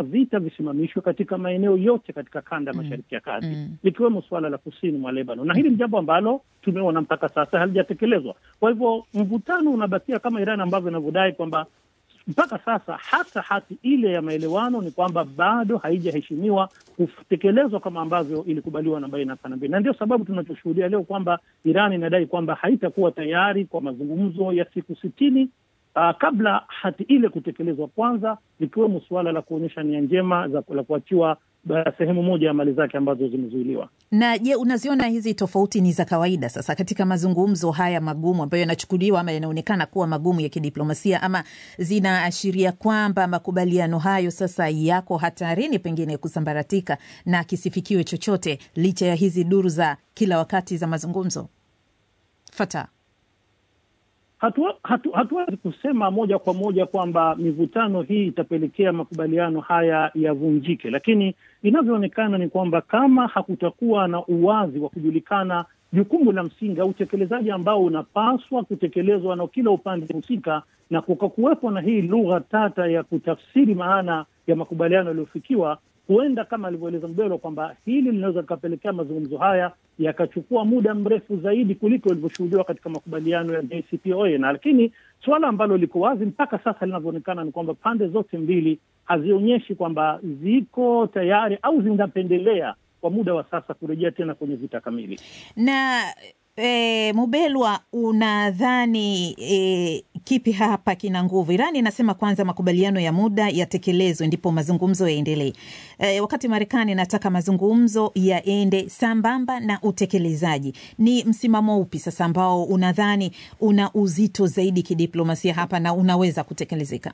vita visimamishwe katika maeneo yote katika kanda ya mashariki ya kati Mm. likiwemo suala la kusini mwa Lebanon, na hili ni jambo ambalo tumeona mpaka sasa halijatekelezwa. Kwa hivyo mvutano unabakia kama Iran ambavyo inavyodai kwamba mpaka sasa hata hati ile ya maelewano ni kwamba bado haijaheshimiwa kutekelezwa kama ambavyo ilikubaliwa na baina ya pande mbili, na ndio sababu tunachoshuhudia leo kwamba Iran inadai kwamba haitakuwa tayari kwa mazungumzo ya siku sitini uh, kabla hati ile kutekelezwa kwanza, likiwemo suala la kuonyesha nia njema za la kuachiwa uh, sehemu moja ya mali zake ambazo zimezuiliwa. Na je, unaziona hizi tofauti ni za kawaida sasa katika mazungumzo haya magumu ambayo yanachukuliwa ama yanaonekana kuwa magumu ya kidiplomasia, ama zinaashiria kwamba makubaliano hayo sasa yako hatarini pengine kusambaratika na kisifikiwe chochote licha ya hizi duru za kila wakati za mazungumzo? Fata Hatuwezi hatu, hatuwezi kusema moja kwa moja kwamba mivutano hii itapelekea makubaliano haya yavunjike, lakini inavyoonekana ni kwamba kama hakutakuwa na uwazi wa kujulikana jukumu la msingi au utekelezaji ambao unapaswa kutekelezwa na kila upande husika, na kukakuwepo na hii lugha tata ya kutafsiri maana ya makubaliano yaliyofikiwa, huenda kama alivyoeleza Mbelo kwamba hili linaweza likapelekea mazungumzo haya yakachukua muda mrefu zaidi kuliko ilivyoshuhudiwa katika makubaliano ya JCPOA. Na lakini suala ambalo liko wazi mpaka sasa linavyoonekana ni kwamba pande zote mbili hazionyeshi kwamba ziko tayari au zinapendelea kwa muda wa sasa kurejea tena kwenye vita kamili. na e, Mubelwa, unadhani e, kipi hapa kina nguvu? Irani inasema kwanza makubaliano ya muda yatekelezwe ndipo mazungumzo yaendelee, e, wakati Marekani inataka mazungumzo yaende sambamba na utekelezaji. Ni msimamo upi sasa ambao unadhani una uzito zaidi kidiplomasia hapa na unaweza kutekelezeka?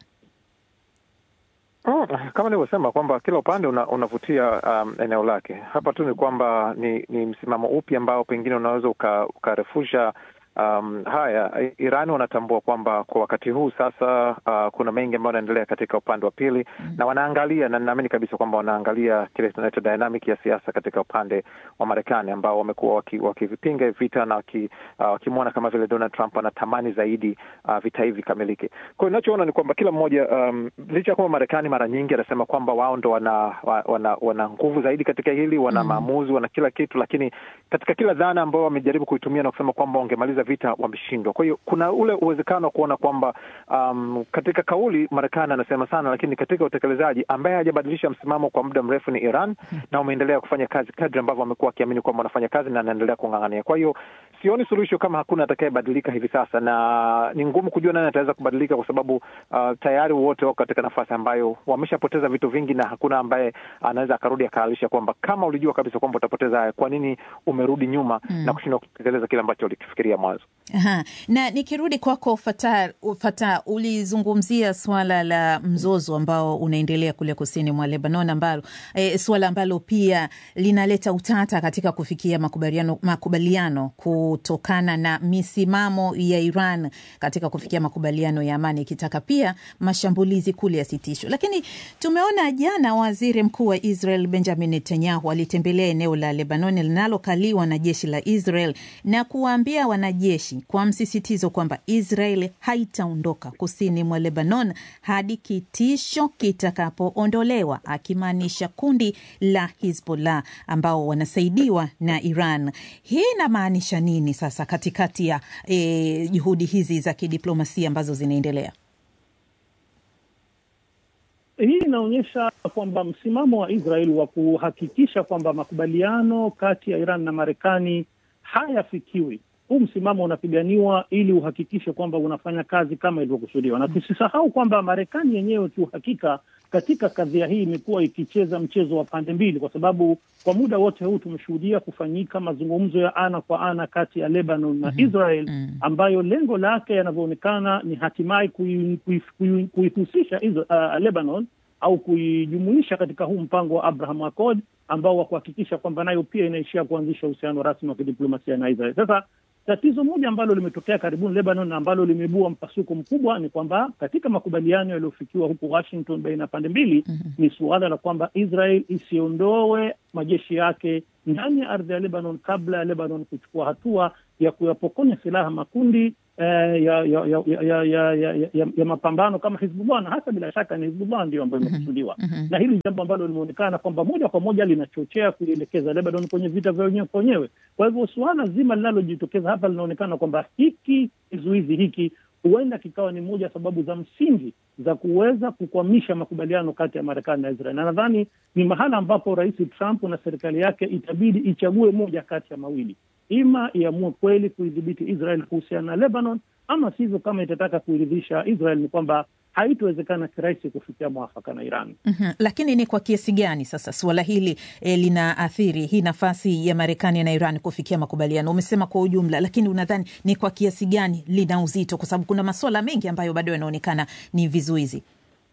Oh, kama nilivyosema kwamba kila upande una, unavutia um, eneo lake. Hapa tu ni kwamba ni, ni msimamo upi ambao pengine unaweza uka, ukarefusha um, haya. Iran wanatambua kwamba kwa wakati huu sasa uh, kuna mengi ambayo yanaendelea katika upande wa pili mm. na wanaangalia na ninaamini kabisa kwamba wanaangalia kile tunaita dynamic ya siasa katika upande wa Marekani ambao wamekuwa wakivipinga waki vita na wakimwona uh, kama vile Donald Trump anatamani zaidi uh, vita hivi vikamilike. Kwa hiyo inachoona ni kwamba kila mmoja um, licha ya kwamba Marekani mara nyingi anasema kwamba wao ndo wana, wana, wana nguvu zaidi katika hili, wana mm. maamuzi, wana kila kitu, lakini katika kila dhana ambao wamejaribu kuitumia na kusema kwamba wangemaliza vita wameshindwa. Kwa hiyo kuna ule uwezekano wa kuona kwamba um, katika kauli Marekani anasema sana, lakini katika utekelezaji ambaye hajabadilisha msimamo kwa muda mrefu ni Iran na wameendelea kufanya kazi kadri ambavyo wamekuwa wakiamini kwamba wanafanya kazi na anaendelea kung'ang'ania. Kwa hiyo sioni suluhisho kama hakuna atakayebadilika hivi sasa, na ni ngumu kujua nani ataweza kubadilika kwa sababu uh, tayari wote wako katika nafasi ambayo wameshapoteza vitu vingi, na hakuna ambaye anaweza akarudi akaalisha kwamba kama ulijua kabisa kwamba utapoteza haya, kwa nini umerudi nyuma mm. na kushindwa kutekeleza kile ambacho ulikifikiria mwanzo. Aha. Na nikirudi kwako Fata, Fata, ulizungumzia swala la mzozo ambao unaendelea kule kusini mwa Lebanon, ambalo e, swala ambalo pia linaleta utata katika kufikia makubaliano, makubaliano kutokana na misimamo ya Iran katika kufikia makubaliano ya amani, ikitaka pia mashambulizi kule yasitishwe. Lakini tumeona jana waziri mkuu wa Israel Benjamin Netanyahu alitembelea eneo la Lebanon linalokaliwa na jeshi la Israel na kuwaambia wanajeshi kwa msisitizo kwamba Israel haitaondoka kusini mwa Lebanon hadi kitisho kitakapoondolewa, akimaanisha kundi la Hizbollah ambao wanasaidiwa na Iran. Hii inamaanisha nini sasa katikati ya eh, juhudi hizi za kidiplomasia ambazo zinaendelea? Hii inaonyesha kwamba msimamo wa Israel wa kuhakikisha kwamba makubaliano kati ya Iran na Marekani hayafikiwi huu msimamo unapiganiwa ili uhakikishe kwamba unafanya kazi kama ilivyokusudiwa, na tusisahau kwamba Marekani yenyewe kiuhakika katika kadhia hii imekuwa ikicheza mchezo wa pande mbili, kwa sababu kwa muda wote huu tumeshuhudia kufanyika mazungumzo ya ana kwa ana kati ya Lebanon na Israel ambayo lengo lake yanavyoonekana ni hatimaye kuihusisha uh, Lebanon au kuijumuisha katika huu mpango wa Abraham Accord ambao wa kuhakikisha kwamba nayo pia inaishia kuanzisha uhusiano rasmi wa kidiplomasia na Israel. Sasa tatizo moja ambalo limetokea karibuni Lebanon na ambalo limeibua mpasuko mkubwa ni kwamba katika makubaliano yaliyofikiwa huko Washington baina ya pande mbili mm -hmm. ni suala la kwamba Israel isiondoe majeshi yake ndani ya ardhi ya Lebanon kabla ya Lebanon kuchukua hatua ya kuyapokonya silaha makundi eh, ya, ya, ya, ya, ya, ya, ya, ya, ya mapambano kama Hizbullah, na hasa bila shaka ni Hizbullah ndio ambayo imekusudiwa na hili jambo ambalo limeonekana kwamba moja kwa moja linachochea kuielekeza Lebanon kwenye vita vya wenyewe kwa wenyewe. Kwa hivyo suala zima linalojitokeza hapa linaonekana kwamba hiki kizuizi hiki huenda kikawa ni moja sababu za msingi za kuweza kukwamisha makubaliano kati ya Marekani na Israel, na nadhani ni mahala ambapo Rais Trump na serikali yake itabidi ichague moja kati ya mawili, ima iamue kweli kuidhibiti Israel kuhusiana na Lebanon, ama sivyo, kama itataka kuiridhisha Israel ni kwamba haitowezekana kirahisi kufikia mwafaka na Iran. Mhm. Lakini ni kwa kiasi gani sasa suala hili e, linaathiri hii nafasi ya Marekani na Iran kufikia makubaliano? Umesema kwa ujumla, lakini unadhani ni kwa kiasi gani lina uzito? Kwa sababu kuna masuala mengi ambayo bado yanaonekana ni vizuizi.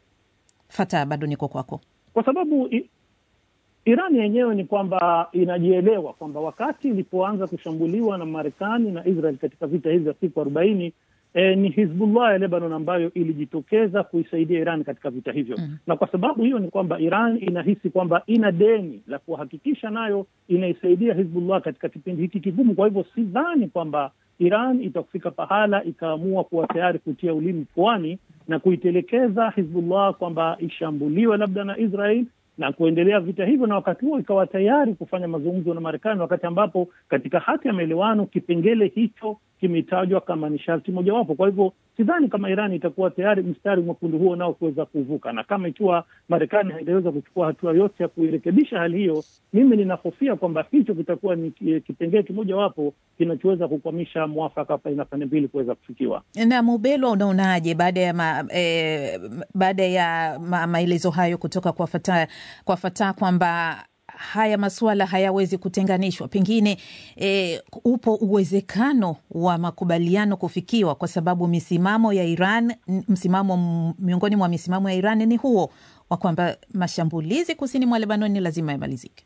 Fata, bado niko kwako. kwa sababu i, Iran yenyewe ni kwamba inajielewa kwamba wakati ilipoanza kushambuliwa na Marekani na Israel katika vita hivi vya siku arobaini e, ni Hizbullah ya Lebanon ambayo ilijitokeza kuisaidia Iran katika vita hivyo mm. Na kwa sababu hiyo ni kwamba Iran inahisi kwamba ina deni la kuhakikisha nayo inaisaidia Hizbullah katika kipindi hiki kigumu. Kwa hivyo sidhani kwamba Iran itakufika pahala ikaamua kuwa tayari kutia ulimi puani na kuitelekeza Hizbullah kwamba ishambuliwe labda na Israel na kuendelea vita hivyo, na wakati huo ikawa tayari kufanya mazungumzo na Marekani, wakati ambapo katika hati ya maelewano kipengele hicho kimetajwa kama ni sharti mojawapo. Kwa hivyo sidhani kama Iran itakuwa tayari mstari mwekundu huo nao kuweza kuvuka, na kama ikiwa Marekani haitaweza kuchukua hatua yote ya kuirekebisha hali hiyo, mimi ninahofia kwamba hicho kitakuwa ni kipengele kimojawapo kinachoweza kukwamisha mwafaka baina pande mbili kuweza kufikiwa. Na Mubelwa, unaonaje baada ya ma, e, baada ya ma, maelezo hayo kutoka kwa Fatah kwa Fatah kwamba haya masuala hayawezi kutenganishwa, pengine e, upo uwezekano wa makubaliano kufikiwa, kwa sababu misimamo ya Iran, msimamo miongoni mwa misimamo ya Iran ni huo wa kwamba mashambulizi kusini mwa Lebanon ni lazima yamalizike.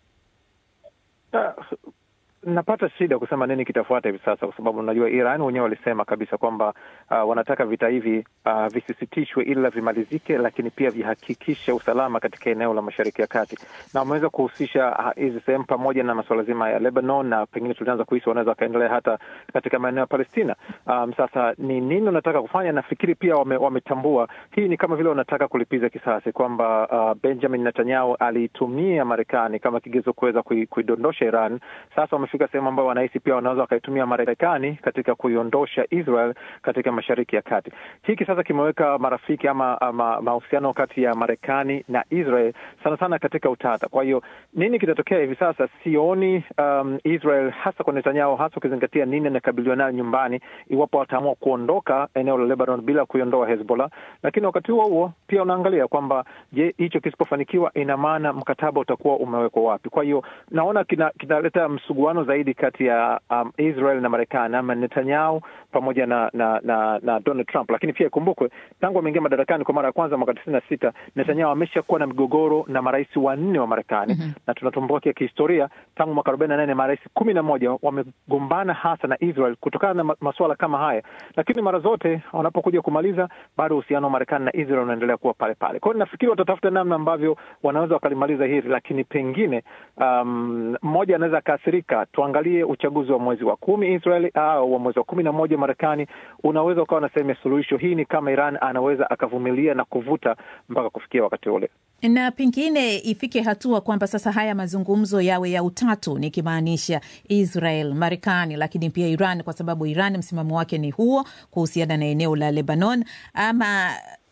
Napata shida kusema nini kitafuata hivi sasa, kwa sababu unajua Iran wenyewe walisema kabisa kwamba uh, wanataka vita hivi uh, visisitishwe ila vimalizike, lakini pia vihakikishe usalama katika eneo la Mashariki ya Kati, na wameweza kuhusisha hizi uh, sehemu pamoja na masuala zima ya Lebanon, na pengine tulianza kuhisi wanaweza wakaendelea hata katika maeneo ya Palestina. Um, sasa ni nini wanataka kufanya? Nafikiri pia wame, wametambua hii ni kama vile wanataka kulipiza kisasi kwamba uh, Benjamin Netanyahu aliitumia Marekani kama kigezo kuweza kuidondosha Iran. Sasa fika sehemu ambayo wanahisi pia wanaweza wakaitumia Marekani katika kuiondosha Israel katika Mashariki ya Kati. Hiki sasa kimeweka marafiki ama, ama mahusiano kati ya Marekani na Israel sana sana katika utata. Kwa hiyo nini kitatokea hivi sasa, sioni um, Israel hasa kwa Netanyahu, hasa ukizingatia nini anakabiliwa nayo nyumbani, iwapo wataamua kuondoka eneo la Lebanon bila kuiondoa Hezbollah. Lakini wakati huo huo pia unaangalia kwamba je, hicho kisipofanikiwa, ina maana mkataba utakuwa umewekwa wapi? Kwa hiyo naona kinaleta kina msuguano zaidi kati ya um, Israel na Marekani ama Netanyahu pamoja na na, na na Donald Trump. Lakini pia ikumbukwe, tangu ameingia madarakani kwa mara ya kwanza mwaka tisini na sita Netanyahu ameshakuwa na migogoro na marais wanne wa Marekani mm -hmm. na tunatumbukia kihistoria, tangu mwaka arobaini na nane marais kumi na moja wamegombana hasa na Israel kutokana na masuala kama haya, lakini mara zote wanapokuja kumaliza, bado uhusiano wa Marekani na Israel unaendelea kuwa pale pale. Kwa hiyo nafikiri watatafuta namna ambavyo wanaweza wakalimaliza hili, lakini pengine mmoja um, anaweza akaathirika tuangalie uchaguzi wa mwezi wa kumi Israel au wa mwezi wa kumi na moja Marekani unaweza ukawa na sehemu ya suluhisho. Hii ni kama Iran anaweza akavumilia na kuvuta mpaka kufikia wakati ule, na pengine ifike hatua kwamba sasa haya mazungumzo yawe ya utatu, nikimaanisha Israel, Marekani, lakini pia Iran, kwa sababu Iran msimamo wake ni huo kuhusiana na eneo la Lebanon, ama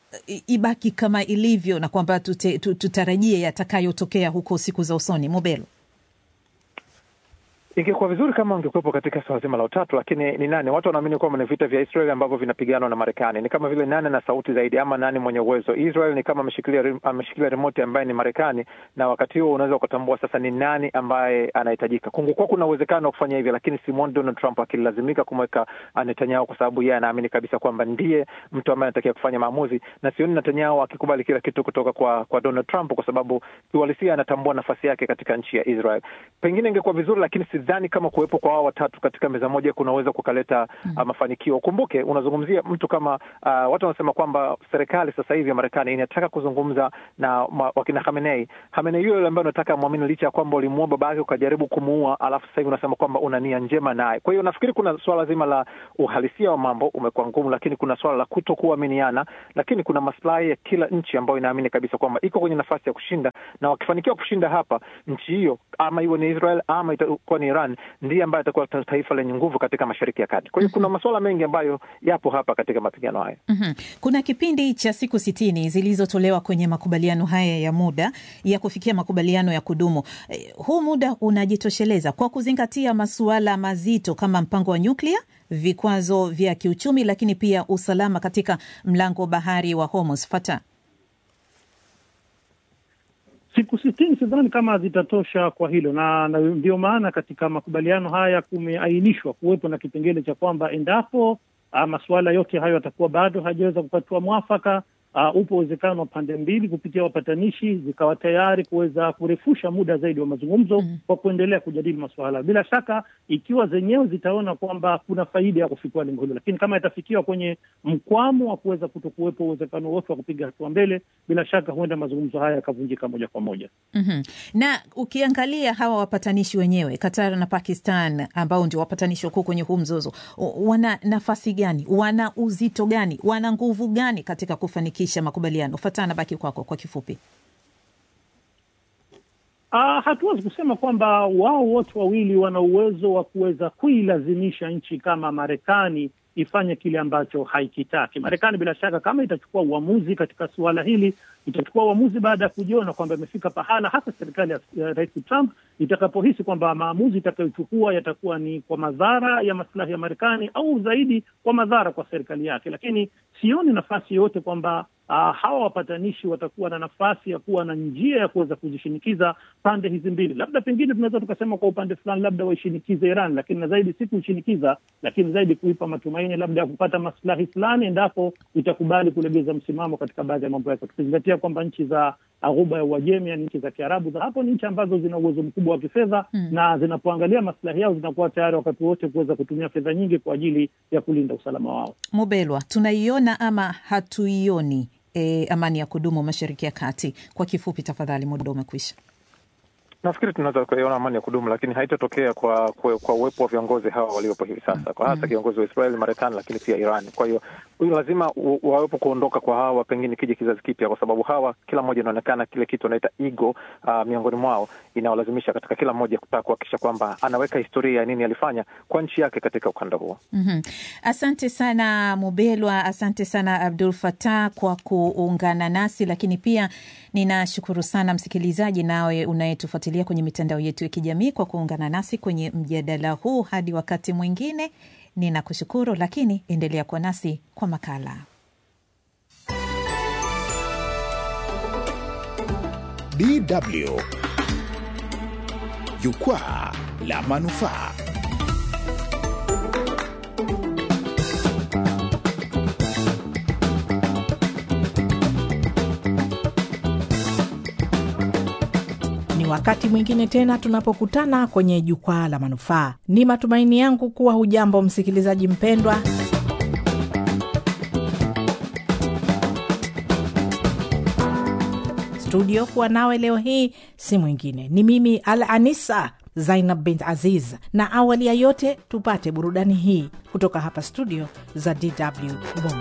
ibaki kama ilivyo na kwamba tutarajie yatakayotokea huko siku za usoni. Mobelo Ingekuwa vizuri kama ungekuwepo katika swala zima la utatu, lakini ni nani? Watu wanaamini kwamba ni vita vya Israel ambavyo vinapiganwa na Marekani. Ni kama vile nani na sauti zaidi, ama nani mwenye uwezo? Israel ni kama ameshikilia ameshikilia remote ambaye ni Marekani, na wakati huo unaweza ukatambua sasa ni nani ambaye anahitajika. Kungekuwa kuna uwezekano wa kufanya hivyo, lakini simwoni Donald Trump akilazimika kumweka Netanyahu kwa sababu yeye anaamini kabisa kwamba ndiye mtu ambaye anatakiwa kufanya maamuzi, na sioni Netanyahu akikubali kila kitu kutoka kwa kwa Donald Trump, kwa sababu kiuhalisia anatambua nafasi yake katika nchi ya Israel. Pengine ingekuwa vizuri, lakini sidhani kama kuwepo kwa wao watatu katika meza moja kunaweza kukaleta mm. uh, mafanikio. Ukumbuke unazungumzia mtu kama uh, watu wanasema kwamba serikali sasa hivi ya Marekani inataka kuzungumza na ma, wakina Khamenei. Khamenei yule ambaye unataka mwamini, licha ya kwamba ulimuua baba yake ukajaribu kumuua, alafu sasa hivi unasema kwamba una nia njema naye. Kwa hiyo nafikiri kuna swala zima la uhalisia wa mambo umekuwa ngumu, lakini kuna swala la kuto kuaminiana, lakini kuna maslahi ya kila nchi ambayo inaamini kabisa kwamba iko kwenye nafasi ya kushinda, na wakifanikiwa kushinda hapa, nchi hiyo ama iwe ni Israel ama itakuwa ni Iran, ndiye ambayo itakuwa taifa lenye nguvu katika Mashariki ya Kati. Kwa hiyo kuna masuala mengi ambayo yapo hapa katika mapigano haya. mm-hmm. Kuna kipindi cha siku sitini zilizotolewa kwenye makubaliano haya ya muda ya kufikia makubaliano ya kudumu. Eh, huu muda unajitosheleza kwa kuzingatia masuala mazito kama mpango wa nyuklia, vikwazo vya kiuchumi, lakini pia usalama katika mlango bahari wa Hormuz. Fata siku sitini sidhani kama zitatosha kwa hilo, na ndio maana katika makubaliano haya kumeainishwa kuwepo na kipengele cha kwamba endapo masuala yote hayo yatakuwa bado hajaweza kupatiwa mwafaka, uh, upo uwezekano wa pande mbili kupitia wapatanishi zikawa tayari kuweza kurefusha muda zaidi wa mazungumzo mm, kwa kuendelea kujadili masuala. Bila shaka, ikiwa zenyewe zitaona kwamba kuna faida ya kufikia lengo hilo, lakini kama itafikiwa kwenye mkwamo wa kuweza kutokuwepo uwezekano wote wa kupiga hatua mbele, bila shaka huenda mazungumzo haya yakavunjika moja kwa moja. mm-hmm. Na ukiangalia hawa wapatanishi wenyewe Qatar na Pakistan ambao ndio wapatanishi wakuu kwenye huu mzozo, wana nafasi gani? Wana uzito gani? Wana nguvu gani katika kufanikisha makubaliano? Fatana, baki kwako kwa kifupi. Uh, hatuwezi kusema kwamba wao wote wawili wana uwezo wa kuweza kuilazimisha nchi kama Marekani ifanye kile ambacho haikitaki. Marekani bila shaka, kama itachukua uamuzi katika suala hili, itachukua uamuzi baada ya kujiona kwamba imefika pahala, hasa serikali ya Rais Trump itakapohisi kwamba maamuzi itakayochukua yatakuwa ni kwa madhara ya maslahi ya Marekani au zaidi kwa madhara kwa serikali yake. Lakini sioni nafasi yoyote kwamba uh, hawa wapatanishi watakuwa na nafasi ya kuwa na njia ya kuweza kuzishinikiza pande hizi mbili. Labda pengine tunaweza tukasema kwa upande fulani, labda waishinikize Iran, lakini na zaidi si kuishinikiza, lakini zaidi kuipa matumaini labda ya kupata maslahi fulani endapo itakubali kulegeza msimamo katika baadhi ya mambo yake, tukizingatia kwamba nchi za Ghuba ya Uajemi, yani nchi za Kiarabu za hapo, ni nchi ambazo zina uwezo mkubwa wa kifedha mm, na zinapoangalia maslahi yao zinakuwa tayari wakati wote kuweza kutumia fedha nyingi kwa ajili ya kulinda usalama wao. Mubelwa, tunaiona ama hatuioni e, amani ya kudumu Mashariki ya Kati? Kwa kifupi tafadhali, muda umekwisha. Nafikiri tunaweza kuiona amani ya kudumu, lakini haitatokea kwa, kwa kwa uwepo wa viongozi hawa waliopo hivi sasa, kwa hasa kiongozi wa Israeli, Marekani, lakini pia Iran. Kwa hiyo huyu lazima wawepo kuondoka kwa hawa, pengine kija kizazi kipya, kwa sababu hawa kila mmoja inaonekana kile kitu anaita ego uh, miongoni mwao inawalazimisha katika kila mmoja kutaka kuhakikisha kwamba anaweka historia ya nini alifanya kwa nchi yake katika ukanda huo. mm -hmm. Asante sana Mubelwa, asante sana Abdul Fatah kwa kuungana nasi, lakini pia ninashukuru sana msikilizaji nawe unayetufuatilia kwenye mitandao yetu ya kijamii kwa kuungana nasi kwenye mjadala huu. Hadi wakati mwingine, ninakushukuru, lakini endelea kuwa nasi kwa makala. DW Jukwaa la Manufaa. Wakati mwingine tena tunapokutana kwenye jukwaa la manufaa. Ni matumaini yangu kuwa hujambo msikilizaji mpendwa. Studio kuwa nawe leo hii si mwingine ni mimi Al Anisa Zainab bint Aziz, na awali ya yote tupate burudani hii kutoka hapa studio za DW Bongo.